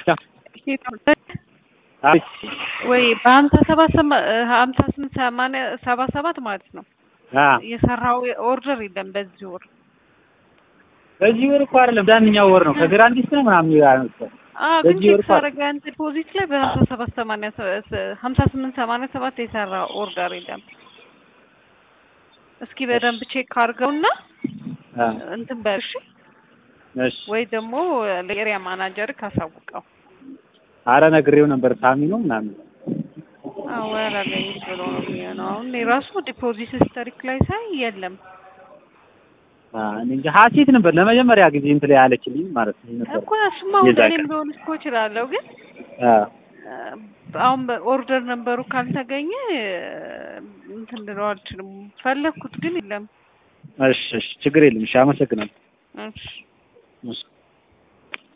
ወይ በሀምሳ ሰባት ሀምሳ ስምንት ሰማንያ ሰባ ሰባት ማለት ነው የሰራው ኦርደር የለም በዚህ ወር በዚህ ወር እኮ አይደለም ዳንኛው ወር ነው ከግራንዲስ ነው ምናምን ያነሳው ግን ቼክ ሳደርግ አንተ ዲፖዚት ላይ በሀምሳ ሰባት ሰማንያ ሀምሳ ስምንት ሰማንያ ሰባት የሰራ ኦርደር የለም። እስኪ በደንብ ቼክ አድርገውና እንትን በል እሺ። ወይ ደግሞ ለኤሪያ ማናጀር ካሳውቀው። አረ ነግሬው ነበር ሳሚ ነው ምናምን አወራ ላይ ብሎ ነው የሚሆነው። አሁን የራሱ ዲፖዚት ሂስቶሪክ ላይ ሳይ የለም። እንጂ ሀሴት ነበር ለመጀመሪያ ጊዜ እንትን ላይ ያለችልኝ ማለት ነው እኮ እሱማ ወደ እኔም ሊሆን እኮ እችላለሁ፣ ግን አሁን ኦርደር ነበሩ ካልተገኘ እንትን ልለው አልችልም። ፈለግኩት ግን የለም። እሺ እሺ፣ ችግር የለም። እሺ፣ አመሰግናለሁ። እሺ እሺ